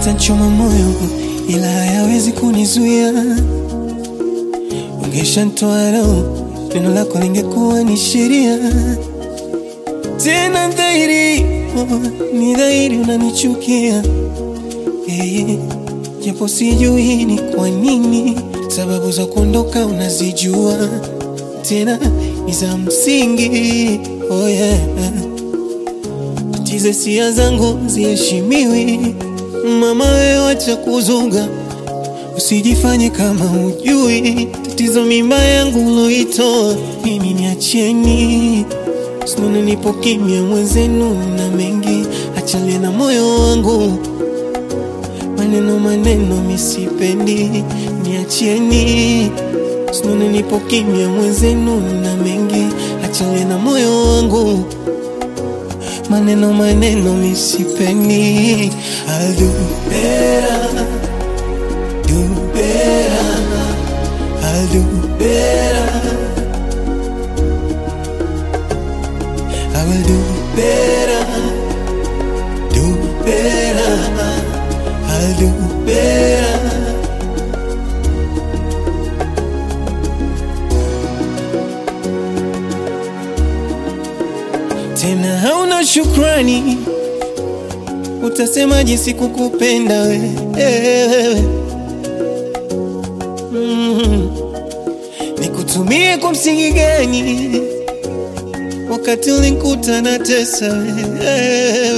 yatanchoma moyo, ila hayawezi kunizuia. Ungeshanitoa roho, neno lako lingekuwa ni sheria. Tena dhahiri, oh, ni dhahiri unanichukia hey, japo sijui ni kwa nini. Sababu za kuondoka unazijua, tena ni za msingi. Oh yeah. Tatizo hisia zangu ziheshimiwi, mama wewe wacha kuzunga, usijifanye kama hujui tatizo mimba yangu uloitoa mimi, niacheni Sununa nipo kimya mwenzenu na mengi, achalie na moyo wangu, maneno maneno misipendi, niacheni. Sununa nipo kimya mwenzenu na mengi, achalie na moyo wangu, maneno maneno misipendi. I'll do better, do better, I'll do better. I will do better, do better, I'll do better. Tena hauna shukrani, utasemaje sikukupenda wewe? Mm. Nikutumie kwa msingi gani? wakati ulinikuta na tesa wewe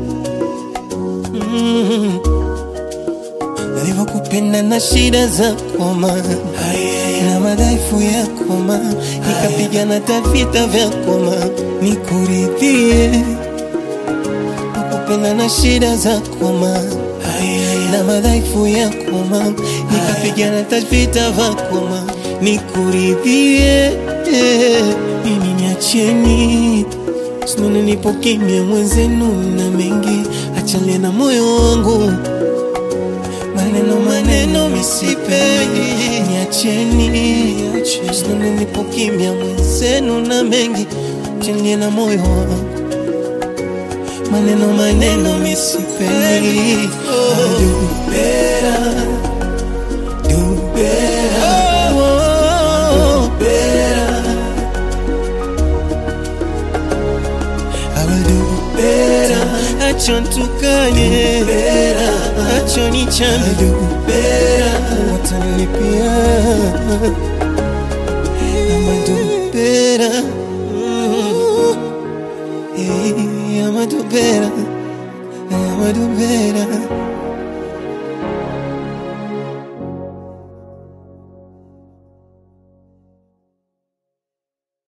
mm. Nilivyokupenda na shida zako ma na madhaifu yako ma nikapigana tavita vyako ma nikuridhie nakupenda na shida zako ma na madhaifu yako ma nikapigana tavita vyako ma nikuridhie mimi niacheni, sinone nipo kimya mwenzenu na mengi, achalie na moyo wangu, maneno maneno misipendi, niacheni, sinone nipo kimya mwenzenu na mengi, achalie na moyo wangu, maneno maneno misipendi. I'll do better, do better, oh, better. I will do better. Acha ntukanye, acha nichambe, do better. Watanilipia, I'ma do better. Mm. Hey, I'ma do better. I'ma do better.